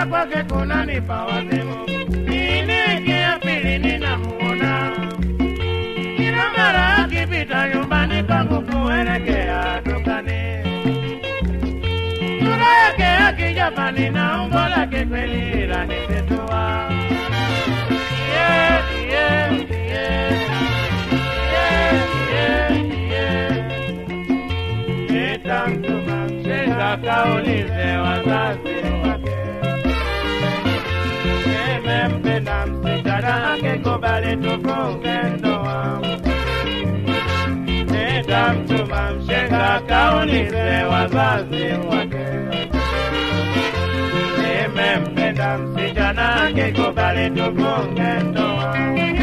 kwake kunanipa wazimu. Ini ya pili ninamuona kila mara akipita nyumbani kwangu kuelekea dukani, sura yake ya kijapani na umbo lake kweli lanisitua. Yeah, yeah, yeah. Yeah, yeah, yeah. Nitamtuma mshenga kaulize wazazi wake, nimempenda msichana angekubali tufunge ndoa. Nitamtuma mshenga kaulize wazazi wake, nimempenda msichana angekubali tufunge ndoa.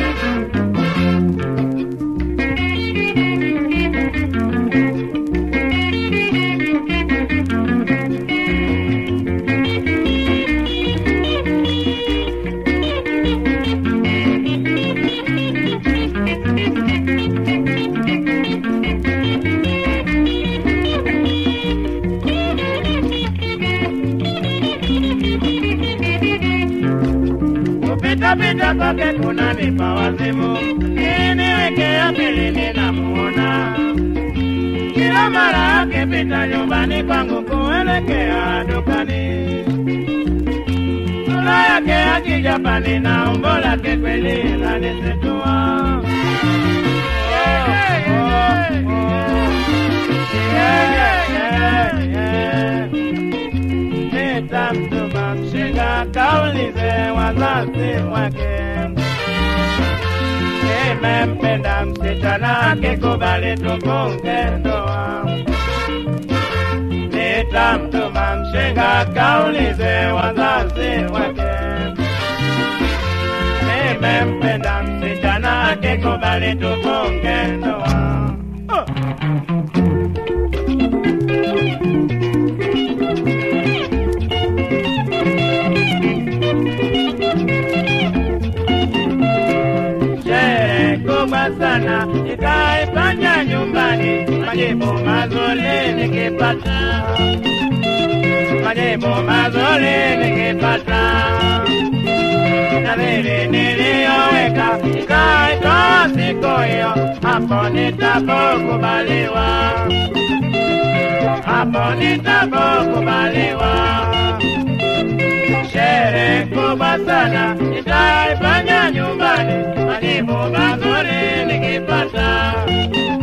Kupita-pita kwake kunanipa wazimu, niwekea pili ninamuona kila mara akipita nyumbani kwangu kuelekea dukani, sura yake ya kijapani na umbo lake kweli lanisitua. Oh, oh, oh. Yeah, yeah, yeah. Nitamtuma mshenga kaulize wazazi wake, nimempenda msichana akikubali tufunge ndoa. Nitamtuma mshenga kaulize wazazi wake, nimempenda msichana akikubali tufunge ndoa. Oh. sherehe kubwa sana nikaifanya nyumbani, majibu mazuri nikipata, majibu mazuri nikipata, nadhiri niliyoweka nikaitoa siku hiyo, hapo nitapokubaliwa, hapo nitapokubaliwa sherehe kubwa sana nitaifanya nyumbani, majibu mazuri nikipata,